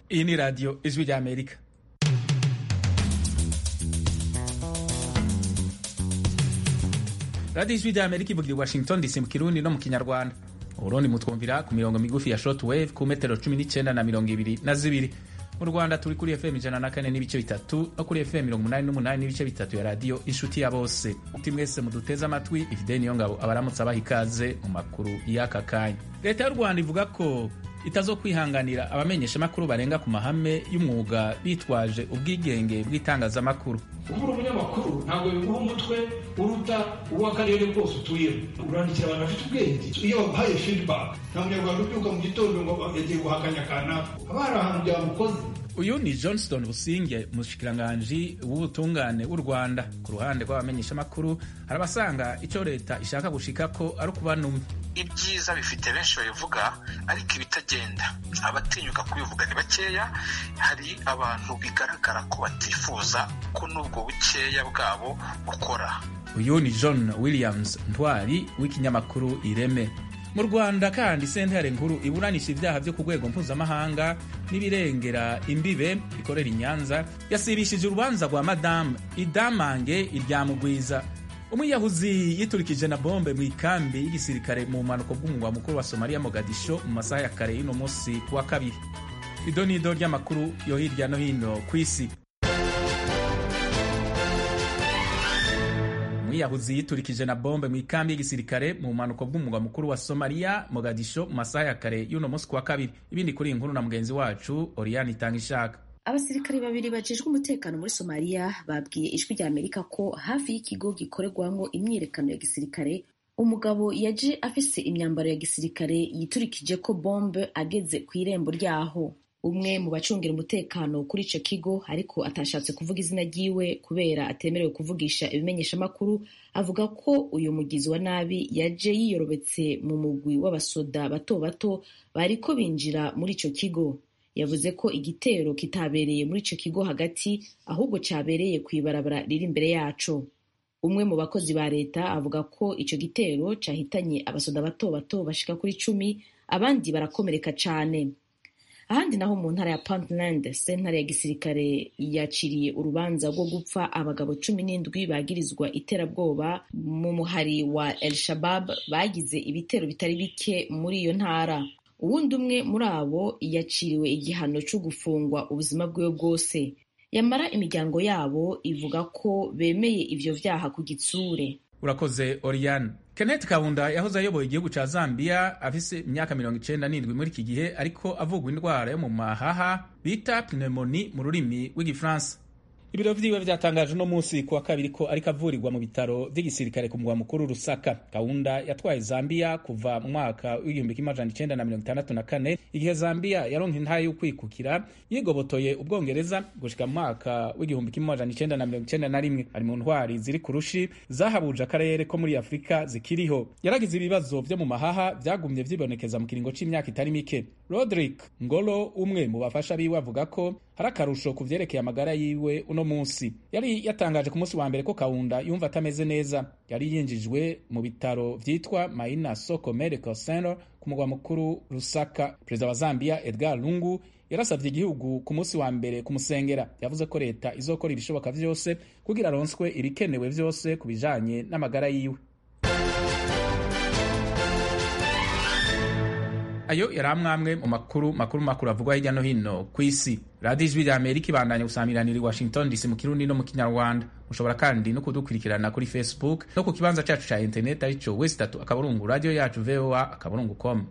iyi ni radiyo ijwi rya amerika radiyo ijwi rya amerika ivugira i washington dc mu kirundi no mu kinyarwanda uburundi mutwumvira ku mirongo migufi ya short wave ku metero cumi n'icyenda na mirongo ibiri na zibiri mu rwanda turi kuri fm ijana na kane n'ibice bitatu no kuri fm mirongo umunani n'umunani n'ibice bitatu ya radiyo inshuti ya bose uti mwese muduteze amatwi ifide niyo ngabo abaramutse abaha ikaze mu makuru y'aka kanya leta y'u rwanda ivuga ko itazo kwihanganira abamenyeshamakuru barenga ku mahame y'umwuga bitwaje ubwigenge bw'itangazamakuru kubura umunyamakuru ntabwo biguha umutwe uruta uw'akarere kose utuyemo urandikira abantu bafite ubwenge iyo babahaye feedback nta munyarwanda ubyuka mu gitondo ngo yagiye guhakanya kanaka haba hari ahantu byamukoze uyu ni johnston businge umushikiranganji w'ubutungane w'u rwanda ku ruhande rw'abamenyeshamakuru hari abasanga icyo leta ishaka gushika ko ari ukubanumya ibyiza bifite benshi babivuga ariko ibitagenda abatinyuka kubivuga ni bakeya hari abantu bigaragara ko batifuza ko n'ubwo bukeya bwabo bukora uyu ni john williams ntwari w'ikinyamakuru ireme mu rwanda kandi sentare nkuru iburanisha ibyaha byo ku rwego mpuzamahanga n'ibirengera imbibe ikorera i nyanza yasibishije urubanza rwa madamu idamange iryamugwiza umwiyahuzi yiturikije na bombe mu ikambi y'igisirikare mu mpanuka bw'umugwa mukuru wa somaliya mogadisho mu masaha ya kare y'uno munsi ku wa kabiri ido ni ido ry'amakuru yo hirya no hino ku isi umwiyahuzi yiturikije na bombe mu ikambi y'igisirikare mu mpanuka bw'umugwa mukuru wa somaliya mogadisho mu masaha ya kare y'uno munsi ku wa kabiri ibindi kuri iyi nkuru na mugenzi wacu oriyani itanga ishaka abasirikare babiri bajejwe umutekano muri somaliya babwiye ijwi rya amerika ko hafi y'ikigo gikorerwamo imyiyerekano ya gisirikare umugabo yaje afise imyambaro ya gisirikare yiturikije ko bombe ageze ku irembo ryaho umwe mu bacungira umutekano kuri ico kigo ariko atashatse kuvuga izina ryiwe kubera atemerewe kuvugisha ibimenyeshamakuru avuga ko uyu mugizi wa nabi yaje yiyorobetse mu mugwi w'abasoda bato bato bariko binjira muri ico kigo yavuze ko igitero kitabereye muri ico kigo hagati ahubwo cabereye kw'ibarabara riri imbere yaco umwe mu bakozi ba leta avuga ko ico gitero cahitanye abasoda bato bato bashika kuri cumi abandi barakomereka cane ahandi naho mu ntara ya puntland sentare ya gisirikare yaciriye urubanza rwo gupfa abagabo cumi n'indwi bagirizwa iterabwoba mu muhari wa el shabab bagize ibitero bitari bike muri iyo ntara uwundi umwe muri abo yaciriwe igihano cyo gufungwa ubuzima bwiwe bwose yamara imiryango yabo ivuga ko bemeye ivyo vyaha ku gitsure urakoze oriyani kenneth kabunda yahoze ayoboye igihugu ca zambia afise imyaka mirongo icenda n'indwi muri iki gihe ariko avugwa indwara yo mu mahaha bita pneumoni mu rurimi rw'igifaransa ibiro vyiwe vyatangaje uno munsi ku wa kabiri ko ariko avurirwa mu bitaro vy'igisirikare ku mugwa mukuru rusaka kaunda yatwaye zambia kuva mu mwaka w'igihumbi kimwe amajana icenda na mirongo itandatu na kane igihe zambia yaronka intahe y'ukwikukira yigobotoye ubwongereza gushika mu mwaka w'igihumbi kimwe amajana icenda na mirongo icenda na rimwe ari mu ntwari ziri ku rushi zahabuje akarere ko muri afurika zikiriho yaragize ibibazo vyo mu mahaha vyagumye vyibonekeza mu kiringo c'imyaka itari mike rodrick ngolo umwe mu bafasha biwe avuga ko hari akarusho ku vyerekeye amagara yiwe uno munsi yari yatangaje ku munsi wa mbere ko kaunda yumva atameze neza yari yinjijwe mu bitaro vyitwa maina soko medical center ku mugwa mukuru rusaka perezida wa zambia edgar lungu yarasavye igihugu ku munsi wa mbere kumusengera yavuze ko leta izokora ibishoboka vyose kugira aronswe ibikenewe vyose ku bijanye n'amagara yiwe ayo yari amwamwe mu makuru makuru makuru avugwa hirya no hino ku isi radiyo ijwi rya amerika ibandanya gusamiranira i washington dc mu kirundi no mu kinyarwanda mushobora kandi no kudukurikirana kuri facebook no ku kibanza cacu ca interineti arico wesi tatu akaburungu radiyo yacu voa akaburungu com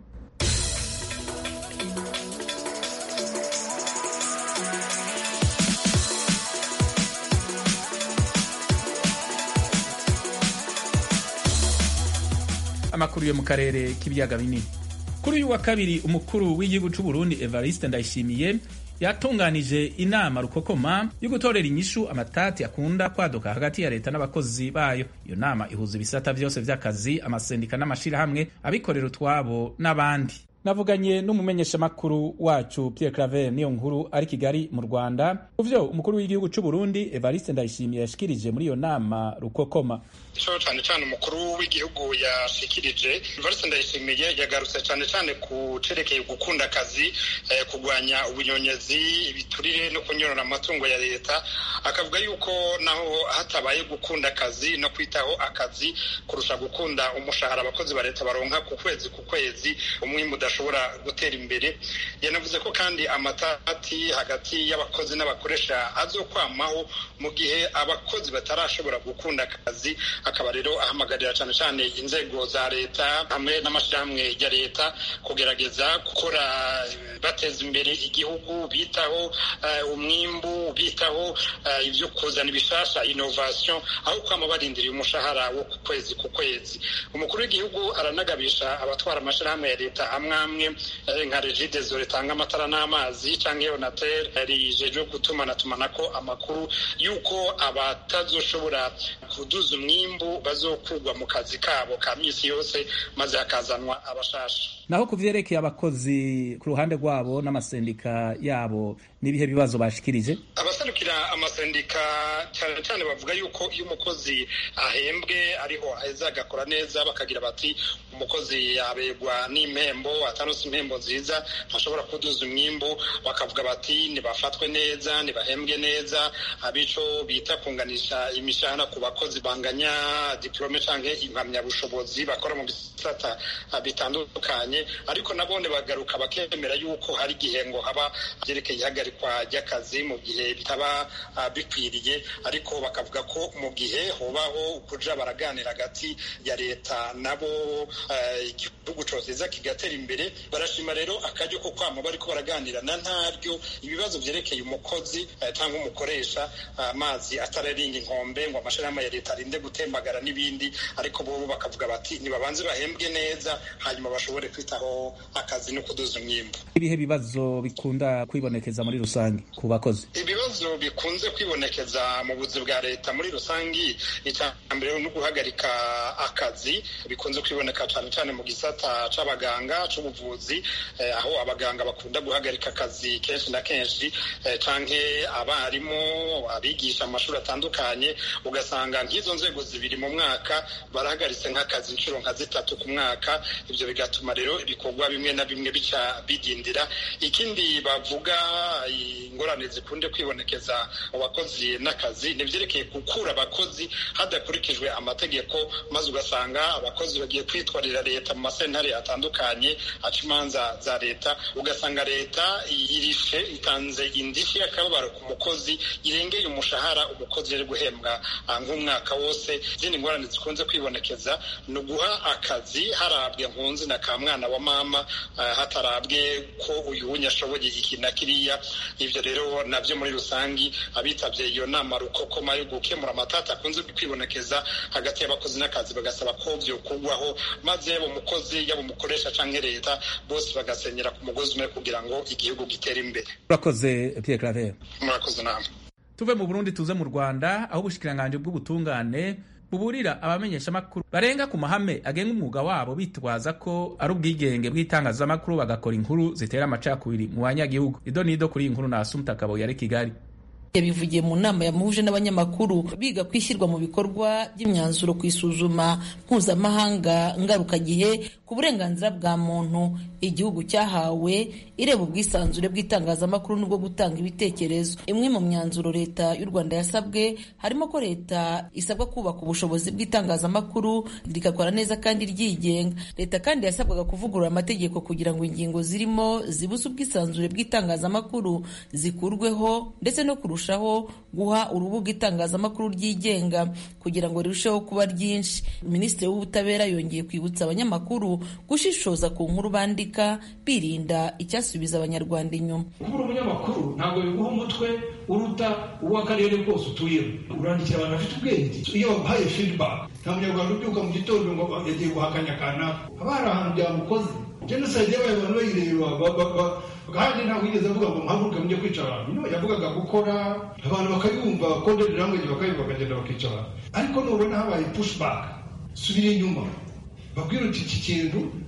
amakuru yo mu karere k'ibiyaga binini kuri uyu wa kabiri umukuru w'igihugu c'u Burundi Evariste Ndayishimiye yatunganije inama rukokoma yo gutorera inyishu amatati akunda kwaduka hagati ya leta n'abakozi bayo iyo nama ihuza ibisata vyose vy'akazi amasendika n'amashirahamwe abikorera utwabo n'abandi navuganye n'umumenyeshamakuru wacu Pierre Claver niyo nkuru ari Kigali mu Rwanda uvyo umukuru w'igihugu c'u Burundi Evariste Ndayishimiye yashikirije muri iyo nama rukokoma ico cane cane umukuru w'igihugu yashikirije Evariste Ndayishimiye yagarutse cane cane ku cerekeye gukunda akazi eh, kugwanya ubunyonyezi ibiturire no kunyorora amatungo ya leta akavuga yuko naho hatabaye gukunda akazi no kwitaho akazi kurusha gukunda umushahara abakozi ba leta baronka ku kwezi ku kwezi umwimbu udashobora gutera imbere yanavuze ko kandi amatati hagati y'abakozi n'abakoresha azokwamaho mu gihe abakozi batarashobora gukunda akazi akaba rero ahamagarira cyane cyane inzego za leta hamwe n'amashyirahamwe ya leta kugerageza gukora bateza imbere igihugu bitaho uh, umwimbu bitaho uh, ibyo kuzana ibishasha innovation aho kwama barindiriye umushahara wo ku kwezi ku kwezi umukuru w'igihugu aranagabisha abatwara amashyirahamwe ya leta amwe amwe nka regidezo ritanga amatara n'amazi cyangwa yonatel rijejwe gutumanatumanako amakuru y'uko abatazoshobora kuduza umwimbu bazokurwa mu kazi kabo ka misi yose maze hakazanwa abashasha naho ku vyerekeye abakozi ku ruhande rwabo n'amasendika yabo n'ibihe bibazo bashikirije abaserukira amasendika cyane cyane bavuga yuko iyo umukozi ahembwe ariho aheza agakora neza bakagira bati umukozi yabegwa n'impembo atanose impembo nziza ntashobora kuduza umwimbu bakavuga bati nibafatwe neza nibahembwe neza abico bita kunganisha imishahara ku bakozi banganya diplome canke impamyabushobozi bakora mu bisata bitandukanye ariko nabone bagaruka bakemera yuko hari igihe ngo haba vyerekeye ihagarikwa ry'akazi mu gihe bitaba bikwiriye ariko bakavuga ko mu gihe hobaho kuja baraganira hagati ya leta nabo igihugu cosiza kigatera imbere barashima rero akaryo ko kwama bariko baraganira na ntaryo ibibazo vyerekeye umukozi cyangwa umukoresha amazi atararinga inkombe ngo amashirahamwe ya leta arinde gutembagara n'ibindi ariko bo bakavuga bati nibabanze bahembwe neza hanyuma bashobore kwitaho akazi no kuduza umwimbu ibihe bibazo bikunda kwibonekeza muri rusange ku bakozi ibibazo bikunze kwibonekeza mu buzi bwa leta muri rusange icya mbere no guhagarika akazi bikunze kwiboneka cyane cyane mu gisata c'abaganga c'ubuvuzi eh, aho abaganga bakunda guhagarika akazi kenshi na kenshi eh, canke abarimu abigisha amashuri atandukanye ugasanga nk'izo nzego zibiri mu mwaka barahagaritse nk'akazi inshuro nka zitatu ku mwaka ibyo bigatuma rero ibikorwa bimwe na bimwe bica bidindira ikindi bavuga ingorane zikunde kwibonekeza mu bakozi n'akazi nivyerekeye gukura abakozi hadakurikijwe amategeko maze ugasanga abakozi bagiye kwitwarira leta mu masentare atandukanye aca imanza za leta ugasanga leta irishe itanze indishi y'akababaro ku mukozi irengeye umushahara umukozi yari guhembwa nk'umwaka wose izindi ngorane zikunze kwibonekeza ni uguha akazi harabwe nkunzi na ka mwana wa mama hatarabwe ko uyu wunya ashoboye iki na kiriya ivyo rero navyo muri rusangi abitabye iyo nama rukokoma yo gukemura amatata akunze kwibonekeza hagati y'abakozi n'akazi bagasaba ko vyokugwaho maze yaba umukozi yaba umukoresha canke leta bose bagasenyera ku mugozi umwe kugira ngo igihugu gitere imbere urakoze Pierre Claver murakoze namwe tuve mu Burundi tuze mu Rwanda aho ubushikiranganje bw'ubutungane buburira abamenyeshamakuru barenga ku mahame agenga umwuga wabo bitwaza ko ari ubwigenge bw'itangazamakuru bagakora inkuru zitera amacakubiri mu banyagihugu ido nido kuri iyi nkuru na Asumta Kabo yari Kigali yabivugiye mu nama yamuhuje n'abanyamakuru biga ku ishyirwa mu bikorwa by'imyanzuro ku isuzuma mpuzamahanga ngarukagihe ku burenganzira bwa muntu igihugu cyahawe ireba ubwisanzure bw'itangazamakuru n'ubwo gutanga ibitekerezo imwe mu myanzuro leta y'u rwanda yasabwe harimo ko leta isabwa kubaka ubushobozi bw'itangazamakuru rigakora neza kandi ryigenga leta kandi yasabwaga kuvugurura amategeko kugira ngo ingingo zirimo zibuze ubwisanzure bw'itangazamakuru zikurweho ndetse no kurusha kurushaho guha urubuga itangazamakuru ryigenga kugira ngo rirusheho kuba ryinshi minisitiri w'ubutabera yongeye kwibutsa abanyamakuru gushishoza ku nkuru bandika birinda icyasubiza abanyarwanda inyuma kubura umunyamakuru ntabwo biguha umutwe uruta uw'akarere kose utuyemo urandikira abantu bafite ubwenge iyo babahaye feedback nta munyarwanda ubyuka mu gitondo ngo yagiye guhakanya kanaka haba hari ahantu byamukoze jenoside yabaye abantu bayireba kandi ntabwo yigeze avuga ngo mpaguruke mujye kwica abantu no yavugaga gukora abantu bakayumva konderi language bakayumva bakagenda bakica abantu ariko nubona habaye pushback subira inyuma babwira uti iki kintu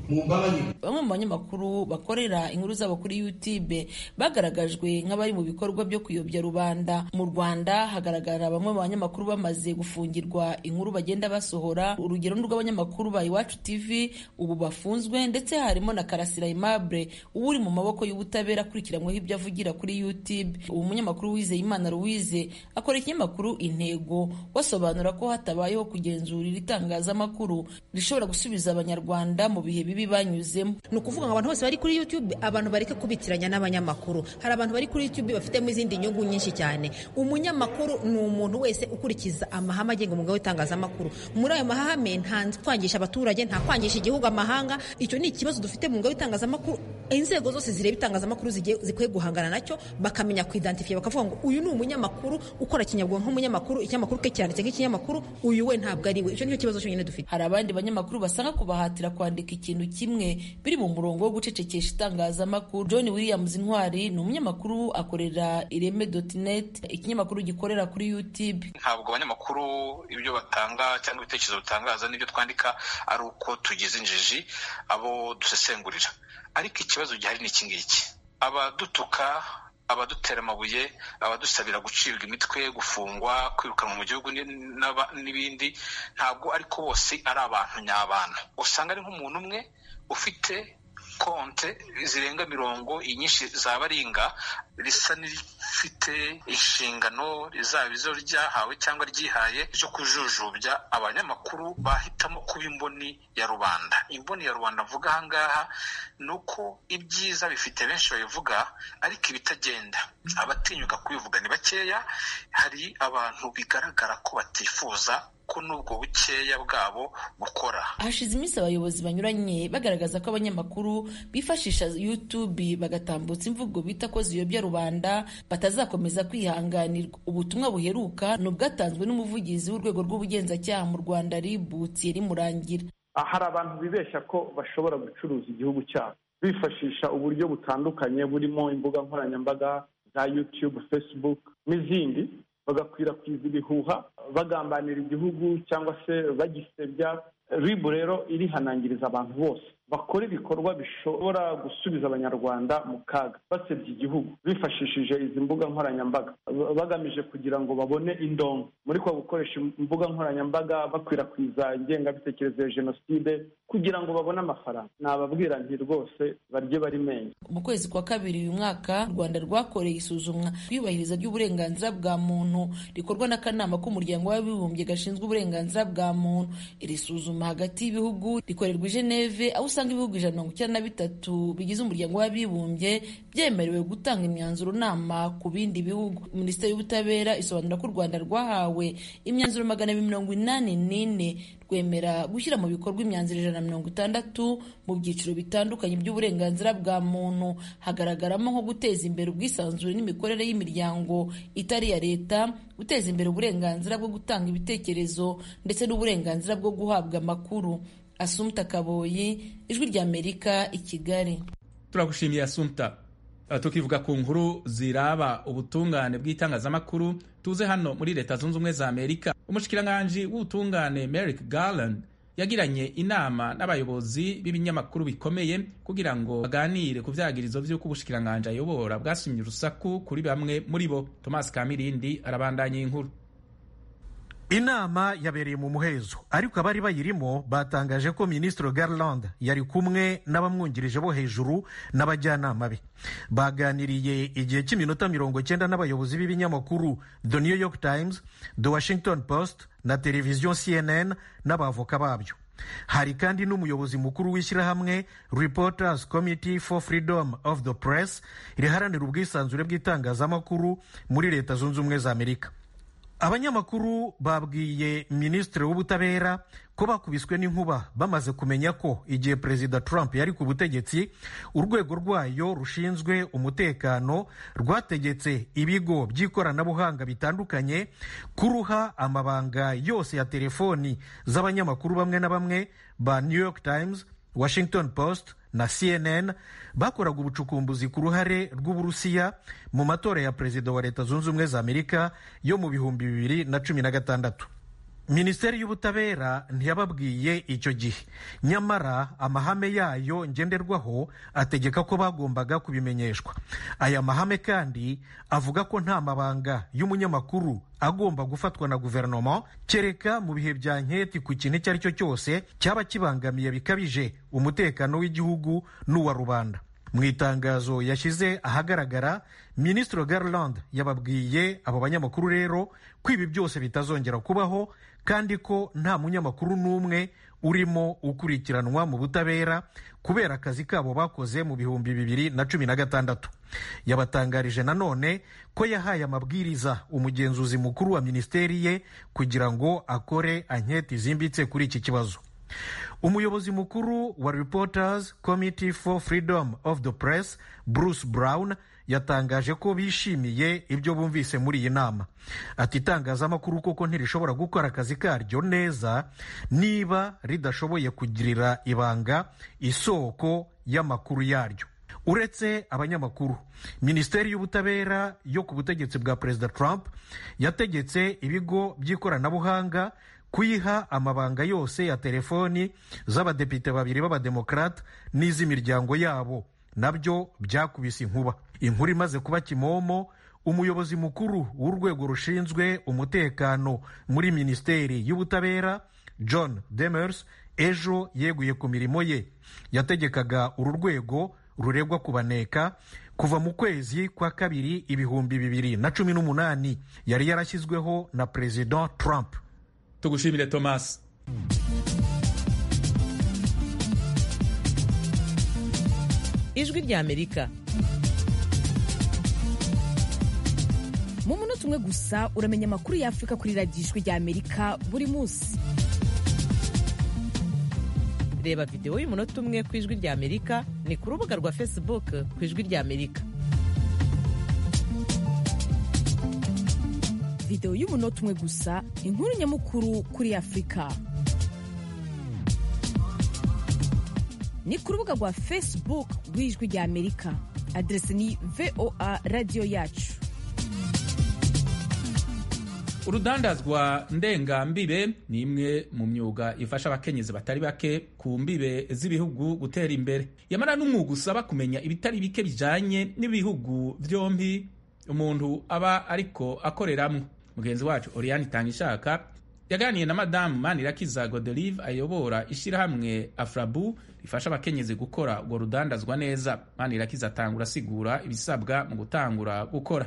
mu mbabarire bamwe mu banyamakuru bakorera inkuru zabo kuri youtube bagaragajwe nk'abari mu bikorwa byo kuyobya rubanda mu rwanda hagaragara bamwe mu banyamakuru bamaze gufungirwa inkuru bagenda basohora urugero rw'abanyamakuru ba iwacu tv ubu bafunzwe ndetse harimo na karasira aimable uba uri mu maboko y'ubutabera akurikiranyweho ibyo avugira kuri youtube ubu munyamakuru wizeye imana louise akora ikinyamakuru intego basobanura ko hatabayeho kugenzura iri tangazamakuru rishobora gusubiza abanyarwanda mu bihe bibi banyuzemo ni ukuvuga ngo abantu bose bari kuri youtube abantu bareke kubitiranya n'abanyamakuru hari abantu bari kuri youtube bafitemo izindi nyungu nyinshi cyane umunyamakuru ni umuntu wese ukurikiza amahame agenga umwuga w'itangazamakuru muri ayo mahame nta kwangisha abaturage nta kwangisha igihugu amahanga icyo ni ikibazo dufite mu mwuga w'itangazamakuru inzego zose zireba itangazamakuru zikwiye guhangana nacyo bakamenya kuidentifya bakavuga ngo uyu ni umunyamakuru ukora kinyabwonko nk'umunyamakuru ikinyamakuru ke cyanditse nk'ikinyamakuru uyu we ntabwo ari we icyo nicyo kibazo cyonyine dufite hari abandi banyamakuru basanga kubahatira kwandika ikintu kimwe biri mu murongo wo gucecekesha itangazamakuru john williams intwari ni umunyamakuru akorera ireme net ikinyamakuru gikorera kuri youtube ntabwo abanyamakuru ibyo batanga cyangwa ibitekerezo bitangaza n'ibyo twandika ari uko tugize injiji abo dusesengurira ariko ikibazo gihari ni iki ngiki abadutuka abadutera amabuye abadusabira gucibwa imitwe gufungwa kwirukanwa mu gihugu n'ibindi ntabwo ariko bose ari abantu nyabana usanga ari nk'umuntu umwe ufite konte zirenga mirongo inyinshi za baringa risa n'irifite inshingano zaba izo ryahawe cyangwa ryihaye ryo kujujubya abanyamakuru bahitamo kuba imboni ya rubanda imboni ya rubanda mvuga ahangaha ni uko ibyiza bifite benshi babivuga ariko ibitagenda abatinyuka kubivuga ni bakeya hari abantu bigaragara ko batifuza ko n'ubwo bukeya bwabo bukora hashize iminsi abayobozi banyuranye bagaragaza ko abanyamakuru bifashisha youtube bagatambutsa imvugo bita ko ziyobya rubanda batazakomeza kwihanganirwa ubutumwa buheruka ni ubwatanzwe n'umuvugizi w'urwego rw'ubugenzacyaha mu rwanda ribu thierry murangira hari abantu bibeshya ko bashobora gucuruza igihugu cyabo bifashisha uburyo butandukanye burimo imbuga nkoranyambaga za youtube facebook n'izindi bagakwirakwiza ibihuha bagambanira igihugu cyangwa se bagisebya ribu rero irihanangiriza abantu bose bakora ibikorwa bishobora gusubiza abanyarwanda mu kaga basebya igihugu bifashishije izi mbuga nkoranyambaga bagamije kugira ngo babone indongo muri kwa gukoresha imbuga nkoranyambaga bakwirakwiza ingengabitekerezo ya jenoside kugira ngo babone amafaranga nababwira nti rwose barye bari menye mu kwezi kwa kabiri uyu mwaka u rwanda rwakoreye isuzumwa ry'iyubahiriza ry'uburenganzira bwa muntu rikorwa n'akanama k'umuryango w'abibumbye gashinzwe uburenganzira bwa muntu iri suzuma hagati y'ibihugu rikorerwa i geneve aho usanga ibihugu ijana mirongo icyenda na bitatu bigize umuryango w'abibumbye byemerewe gutanga imyanzuro nama ku bindi bihugu minisiteri y'ubutabera isobanura ko u rwanda rwahawe imyanzuro magana abiri mirongo inani n'ine rwemera gushyira mu bikorwa imyanzuro ijana na mirongo itandatu mu byiciro bitandukanye by'uburenganzira bwa muntu hagaragaramo nko guteza imbere ubwisanzure n'imikorere y'imiryango itari iya leta guteza imbere uburenganzira bwo gutanga ibitekerezo ndetse n'uburenganzira bwo guhabwa amakuru asumta kaboyi ijwi ry'amerika i kigali turagushimiye asumta tukivuga ku nkuru ziraba ubutungane bw'itangazamakuru tuze hano muri leta zunze ubumwe za amerika umushikiranganji w'ubutungane merrick garland yagiranye inama n'abayobozi b'ibinyamakuru bikomeye kugira ngo baganire ku vyagirizo vy'uko ubushikiranganji ayobora bwasumye urusaku kuri bamwe muri bo thomas kamirindi arabandanya inkuru inama yabereye mu muhezo ariko abari bayirimo batangaje ko minisitiri garland yari kumwe n'abamwungirije bo hejuru n'abajyanama be baganiriye igihe cy'iminota mirongo cyenda n'abayobozi b'ibinyamakuru the new york times the washington post na televiziyo cnn n'abavoka babyo hari kandi n'umuyobozi mukuru w'ishyirahamwe reporters committee for freedom of the press riharanira ubwisanzure bw'itangazamakuru muri leta zunze ubumwe za amerika abanyamakuru babwiye minisitiri w'ubutabera ko bakubiswe n'inkuba bamaze kumenya ko igihe perezida trump yari ku butegetsi urwego rwayo rushinzwe umutekano rwategetse ibigo by'ikoranabuhanga bitandukanye kuruha amabanga yose ya telefoni z'abanyamakuru bamwe na bamwe ba new york times washington post na cnn bakoraga ubucukumbuzi ku ruhare rw'uburusiya mu matora ya perezida wa leta zunze ubumwe za amerika yo mu bihumbi bibiri na cumi na gatandatu minisiteri y'ubutabera ntiyababwiye icyo gihe nyamara amahame yayo ngenderwaho ategeka ko bagombaga kubimenyeshwa aya mahame kandi avuga ko nta mabanga y'umunyamakuru agomba gufatwa na guverinoma kereka mu bihe bya nketi ku kintu icyo ari cyo cyose cyaba kibangamiye bikabije umutekano w'igihugu n'uwa rubanda mu itangazo yashyize ahagaragara minisitiri garland yababwiye abo banyamakuru rero ko ibi byose bitazongera kubaho kandi ko nta munyamakuru n'umwe urimo ukurikiranwa mu butabera kubera akazi kabo bakoze mu bihumbi bibiri na cumi na gatandatu yabatangarije nanone ko yahaye amabwiriza umugenzuzi mukuru wa minisiteri ye kugira ngo akore anketi zimbitse kuri iki kibazo umuyobozi mukuru wa reporters committee for freedom of the press bruce brown yatangaje ko bishimiye ibyo bumvise muri iyi nama ati itangazamakuru koko ntirishobora gukora akazi karyo neza niba ridashoboye kugirira ibanga isoko y'amakuru yaryo uretse abanyamakuru minisiteri y'ubutabera yo ku butegetsi bwa perezida trump yategetse ibigo by'ikoranabuhanga kuyiha amabanga yose ya telefoni z'abadepite babiri b'abademokarate n'iz'imiryango yabo nabyo byakubise inkuba inkuru imaze kuba kimomo umuyobozi mukuru w'urwego rushinzwe umutekano muri minisiteri y'ubutabera john demers ejo yeguye ku mirimo ye yategekaga uru rwego ruregwa kubaneka kuva mu kwezi kwa kabiri ibihumbi bibiri na cumi n'umunani yari yarashyizweho na perezida trump tugushimire thomas ijwi ry'amerika mu munota umwe gusa uramenya amakuru y'afurika kuri radiyo ijwi ry'amerika buri munsi reba videwo y'umunota umwe ku ijwi ry'amerika ni ku rubuga rwa facebook ku ijwi ry'amerika videwo y'umunota umwe gusa inkuru nyamukuru kuri afurika ni ku rubuga rwa facebook rw'ijwi ry'amerika aderesi ni voa radiyo yacu urudandazwa ndengambibe ni imwe mu myuga ifasha abakenyezi batari bake ku mbibe z'ibihugu gutera imbere yamara n'umwuga usaba kumenya ibitari bike bijanye n'ibihugu byombi umuntu aba ariko akoreramwo mugenzi wacu oriane itangishaka yaganiye na madamu manirakiza godelive ayobora ishyirahamwe afrabu rifasha abakenyezi gukora urwo rudandazwa neza manirakiza atangura asigura ibisabwa mu gutangura gukora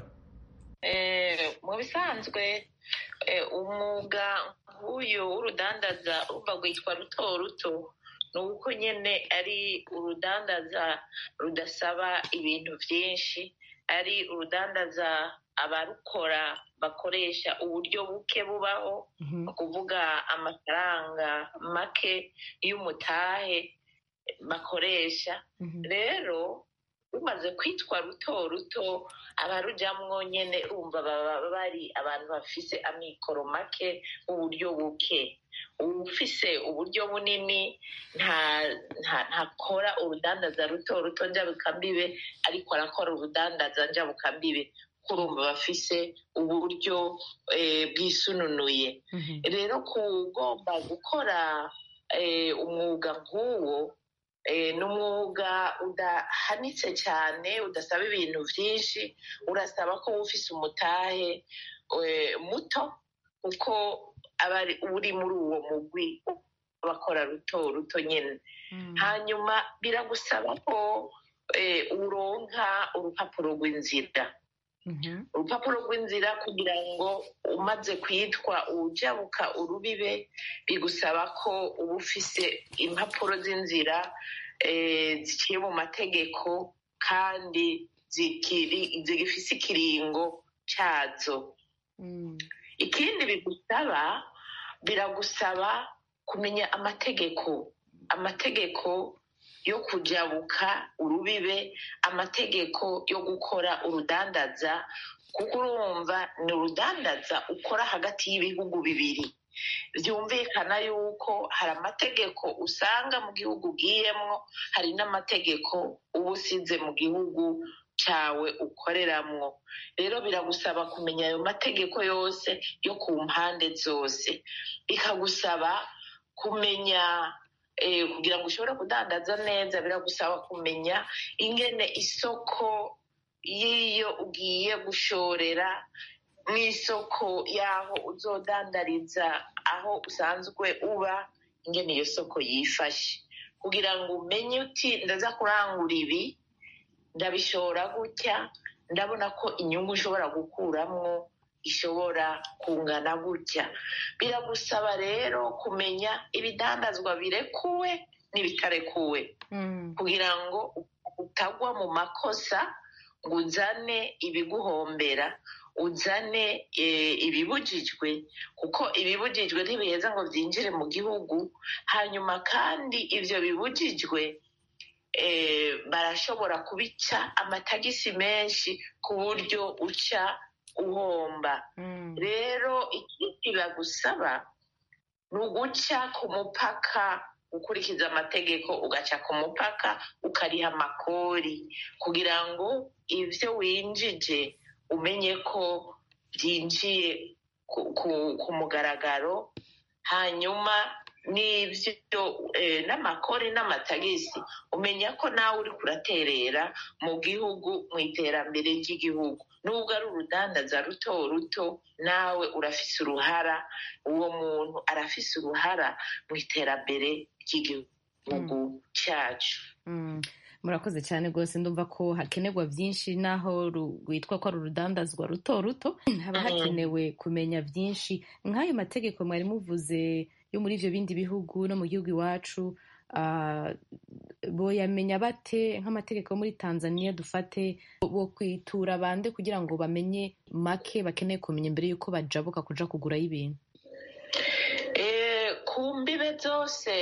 mu bisanzwe umwuga nk'uyu w'urudandaza urumva rwitwa ruto ruto ni uko nyine ari urudandaza rudasaba ibintu byinshi ari urudandaza abarukora bakoresha uburyo buke bubaho ni ukuvuga amafaranga make y'umutahe bakoresha rero rumaze kwitwa ruto ruto abarujyamwo nyine urumva baba bari abantu bafise amikoro make uburyo buke ufise uburyo bunini ntakora urudandaza ruto ruto njabukambibe ariko arakora urudandaza njabukambibe kurumva bafise uburyo bwisununuye rero kugomba gukora umwuga nk'uwo ni umwuga udahanitse cyane udasaba ibintu byinshi urasaba ko ufise umutahe muto kuko aba uri muri uwo mugwi bakora ruto ruto nyine hanyuma biragusaba ko uronka urupapuro rw'inzira urupapuro rw'inzira kugira ngo umaze kwitwa ujabuka urubibe bigusaba ko uba ufise impapuro z'inzira ziciye mu mategeko kandi zigifise ikiringo cyazo ikindi bigusaba biragusaba kumenya amategeko amategeko yo kujabuka urubibe amategeko yo gukora urudandaza kuko urumva ni urudandaza ukora hagati y'ibihugu bibiri byumvikana yuko hari amategeko usanga mu gihugu ugiyemwo hari n'amategeko uba usize mu gihugu cyawe ukoreramwo rero biragusaba kumenya ayo mategeko yose yo ku mpande zose bikagusaba kumenya kugira ngo ushobore kudandaza neza biragusaba kumenya ingene isoko y'iyo ugiye gushorera mu isoko y'aho uzodandariza aho usanzwe uba ingene iyo soko yifashe kugira ngo umenye uti ndaza kurangura ibi ndabishora gutya ndabona ko inyungu ushobora gukuramwo ishobora kungana gutya biragusaba rero kumenya ibidandazwa birekuwe n'ibitarekuwe kugira ngo utagwa mu makosa ngo uzane ibiguhombera uzane ibibujijwe kuko ibibujijwe ntibiheza ngo byinjire mu gihugu hanyuma kandi ibyo bibujijwe barashobora kubica amatagisi menshi ku buryo uca uhomba rero ikindi bagusaba ni uguca ku mupaka gukurikiza amategeko ugaca ku mupaka ukariha amakori kugira ngo ibyo winjije umenye ko byinjiye ku mugaragaro hanyuma n'ibyo n'amakori n'amatagisi umenya ko nawe uri kuraterera mu gihugu mu iterambere ry'igihugu nubwo ari urudandaza ruto ruto nawe urafise uruhara uwo muntu arafise uruhara mu iterambere ry'igihugu cyacu murakoze cyane rwose ndumva ko hakenerwa byinshi naho rwitwa ko ari urudandazwa ruto ruto haba hakenewe kumenya byinshi nk'ayo mategeko mwari muvuze yo muri ibyo bindi bihugu no mu gihugu iwacu boyamenya bate nk'amategeko yo muri tanzania dufate bo kwitura bande kugira ngo bamenye make bakeneye kumenya mbere y'uko bajabuka kuja kugurayo ibintu ku mbibe zose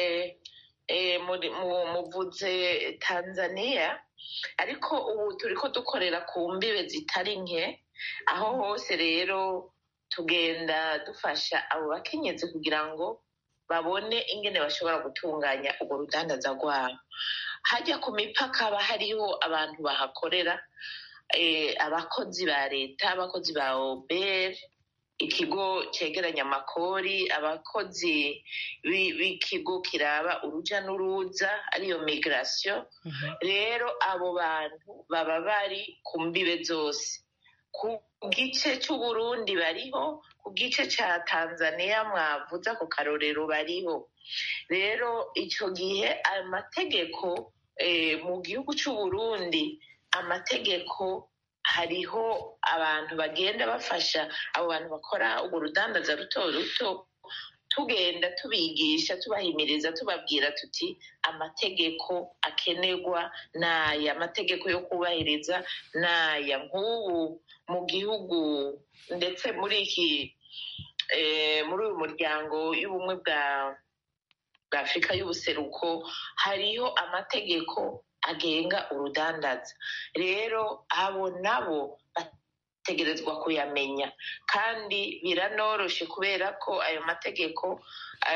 muvuze tanzania ariko ubu turi ko dukorera ku mbibe zitari nke aho hose rero tugenda dufasha abo bakenyezi kugira ngo babone ingene bashobora gutunganya urwo rudandaza rwabo hajya ku mipaka haba hariho abantu bahakorera abakozi ba leta abakozi ba oberi ikigo cyegeranya amakori abakozi b'ikigo kiraba uruja n'uruza ariyo migirasiyo rero abo bantu baba bari ku mbibe zose ku gice cy'uburundi bariho ku gice cya tanzania mwavuza ku karorero bariho rero icyo gihe amategeko mu gihugu cy'uburundi amategeko hariho abantu bagenda bafasha abo bantu bakora urwo rudandaza ruto ruto tugenda tubigisha tubahimiriza tubabwira tuti amategeko akenerwa n'aya amategeko yo kubahiriza n'aya nk'ubu mu gihugu ndetse muri iki muri uyu muryango y'ubumwe bwa afurika y'ubuseruko hariho amategeko agenga urudandaza rero abo nabo bategerezwa kuyamenya kandi biranoroshe kubera ko ayo mategeko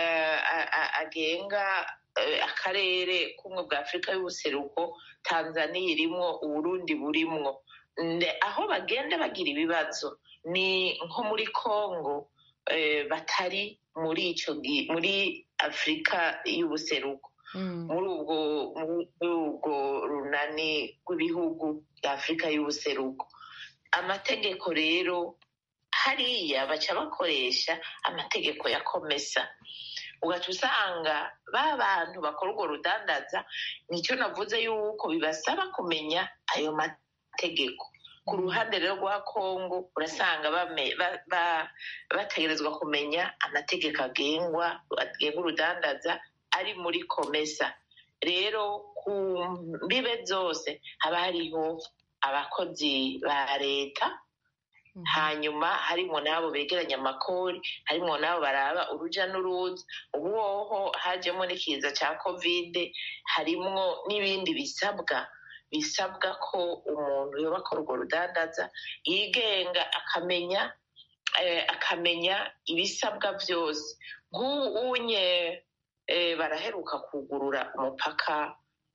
agenga akarere k'ubumwe bwa afurika y'ubuseruko tanzania irimwo uburundi burimwo aho bagenda bagira ibibazo ni nko muri congo batari muri icyo muri afurika y'ubuseruko muri ubwo runani rw'ibihugu bya afurika y'ubuseruko amategeko rero hariya baca bakoresha amategeko ya komesa ugaca usanga ba bantu bakora urwo rudandaza nicyo navuze yuko bibasaba kumenya ayo mategeko ku ruhande rero rwa kongo urasanga bategerezwa kumenya amategeko agengwa agenga urudandaza ari muri komesa rero ku mbibe zose haba hariho abakozi ba leta hanyuma harimo n'abo begeranya amakori harimo n'abo baraba uruja n'uruza ubu hoho hajemo n'ikiza cya kovide harimwo n'ibindi bisabwa bisabwa ko umuntu yoba akora urwo rudandaza yigenga akamenya akamenya ibisabwa byose nk'ubu unye baraheruka kugurura umupaka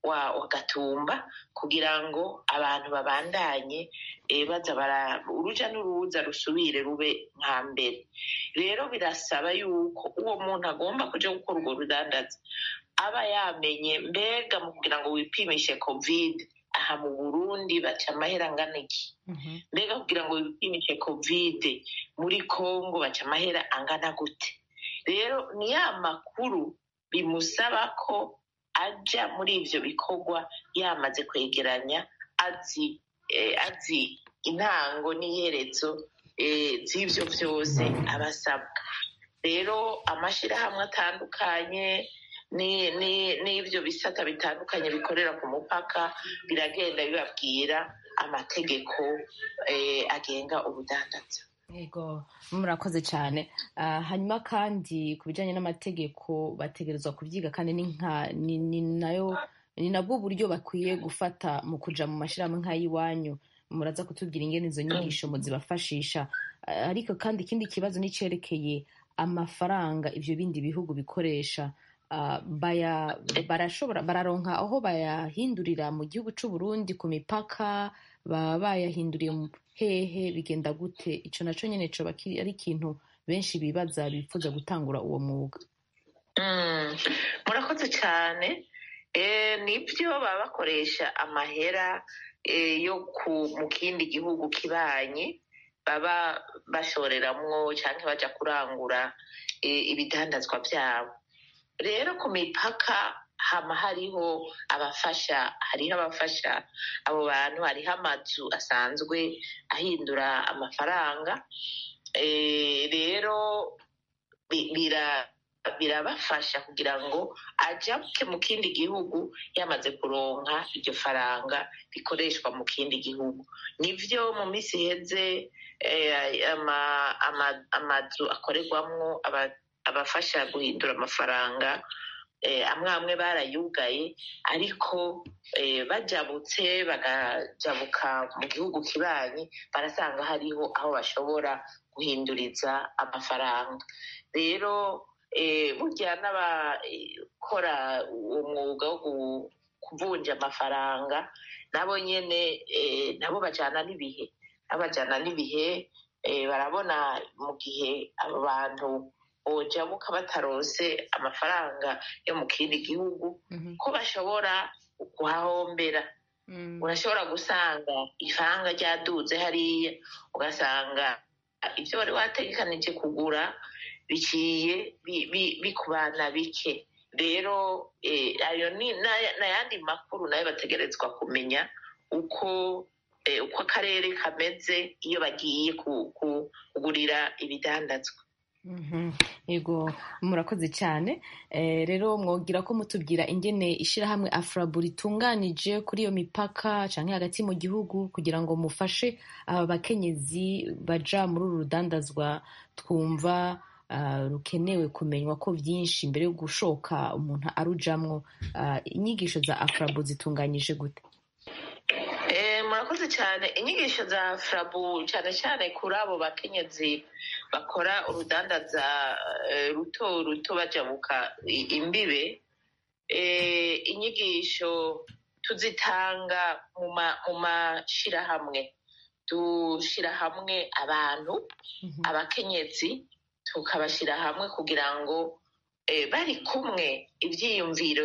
wa gatumba kugira ngo abantu babandanye baza bara uruja n'uruza rusubire rube nka mbere rero birasaba yuko uwo muntu agomba kuja gukora urwo rudandaza aba yamenye mbega mu kugira ngo wipimishe kovide aha mu burundi baca amahera angana iki mbega kugira ngo wipimishe kovide muri congo baca amahera angana gute rero ni ya makuru bimusaba ko ajya muri ibyo bikorwa yamaze kwegeranya azi azi intango n'iherezo z'ibyo byose aba asabwa rero amashyirahamwe atandukanye n'ibyo bisata bitandukanye bikorera ku mupaka biragenda bibabwira amategeko agenga ubudandaza yego murakoze cyane hanyuma kandi ku bijyanye n'amategeko bategerezwa kubyiga kandi ni nayo ni nabwo buryo bakwiye gufata mu kujya mu mashyirahamwe nk'ay'iwanyu muraza kutubwira ingene izo nyigisho muzibafashisha ariko kandi ikindi kibazo n'icyerekeye amafaranga ibyo bindi bihugu bikoresha barashobora bararonka aho bayahindurira mu gihugu cy'u Burundi ku mipaka baba bayahinduriye hehe bigenda gute icyo nacyo nyine cyo ari ikintu benshi bibaza bifuza gutangura uwo mwuga murakoze cyane nibyo baba bakoresha amahera yo mu kindi gihugu kibanye baba bashoreramwo cyangwa bajya kurangura ibidandazwa byabo rero ku mipaka hama hariho abafasha hariho abafasha abo bantu hariho amazu asanzwe ahindura amafaranga rero birabafasha kugira ngo ajya mu kindi gihugu yamaze kuronka iryo faranga rikoreshwa mu kindi gihugu nibyo mu minsi iheze amazu akorerwamo abafasha guhindura amafaranga amwe amwe barayugaye ariko bajabutse bagajabuka mu gihugu kibanyi barasanga hariho aho bashobora guhinduriza amafaranga rero burya n'abakora uwo mwuga wo kuvunja amafaranga nabo nyine nabo bajyana n'ibihe babajyana n'ibihe barabona mu gihe abo bantu bojabuka batarose amafaranga yo mu kindi gihugu ko bashobora kuhahombera urashobora gusanga ifaranga ryaduze hariya ugasanga ibyo wari wategekanije kugura biciye bikubana bike rero ayo ni n'ayandi makuru nayo bategerezwa kumenya uko uko akarere kameze iyo bagiye kugurira ibidandazwa yego murakoze cyane rero mwogira ko mutubwira ingene ishyirahamwe afurabu ritunganije kuri iyo mipaka cyangwa hagati mu gihugu kugira ngo mufashe aba bakenyezi baja muri uru rudandazwa twumva rukenewe kumenywa ko byinshi mbere yo gushoka umuntu arujamwo inyigisho za afurabu zitunganyije gute murakoze cyane inyigisho za furabu cyane cyane kuri abo bakenyezi bakora urudandaza ruto ruto bajabuka imbibe inyigisho tuzitanga mu mashyirahamwe dushyira hamwe abantu abakenyezi tukabashyira hamwe kugira ngo bari kumwe ibyiyumviro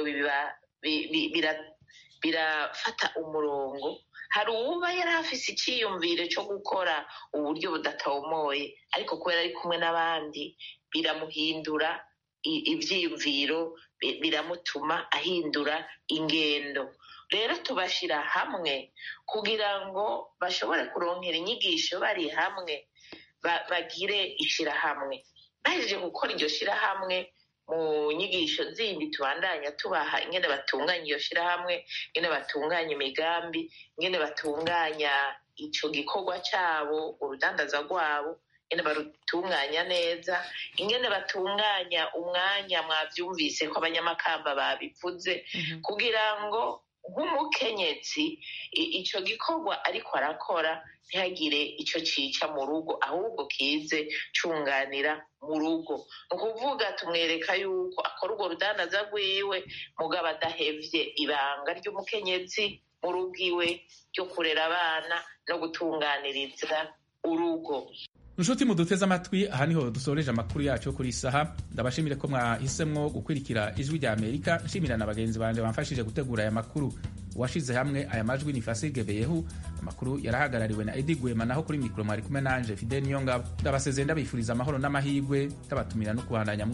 birafata umurongo hari uwuba yari afise icyiyumviro cyo gukora uburyo budatomoye ariko kubera ari kumwe n'abandi biramuhindura ibyiyumviro biramutuma ahindura ingendo rero tubashyira hamwe kugira ngo bashobore kurongera inyigisho bari hamwe bagire ishyirahamwe bahejeje gukora iryo shyirahamwe mu nyigisho zindi tubandanya tubaha ingene batunganya iyo shyirahamwe ingene batunganya imigambi ingene batunganya icyo gikorwa cyabo urudandaza rwabo ingene barutunganya neza ingene batunganya umwanya mwabyumvise ko abanyamakamba babivuze kugira ngo nk'umukenyezi icyo gikorwa ariko arakora ntihagire icyo cica mu rugo ahubwo kize cunganira mu rugo ni ukuvuga tumwereka yuko akora urwo rudandaza rwiwe mugabo adahevye ibanga ry'umukenyezi mu rugo iwe ryo kurera abana no gutunganiriza urugo inshuti muduteze amatwi aha niho dusoreje amakuru yacu kuri saha ndabashimire ko mwahisemwo gukurikira ijwi rya amerika nshimira na bagenzi banje bamfashije gutegura aya makuru uwashize hamwe aya majwi ni fasige beyehu amakuru yarahagarariwe na edi gwema naho kuri mikoro mwari kumwe nanje fide niyo ngabo ndabasezeye ndabifuriza amahoro n'amahirwe ndabatumira no kubandanya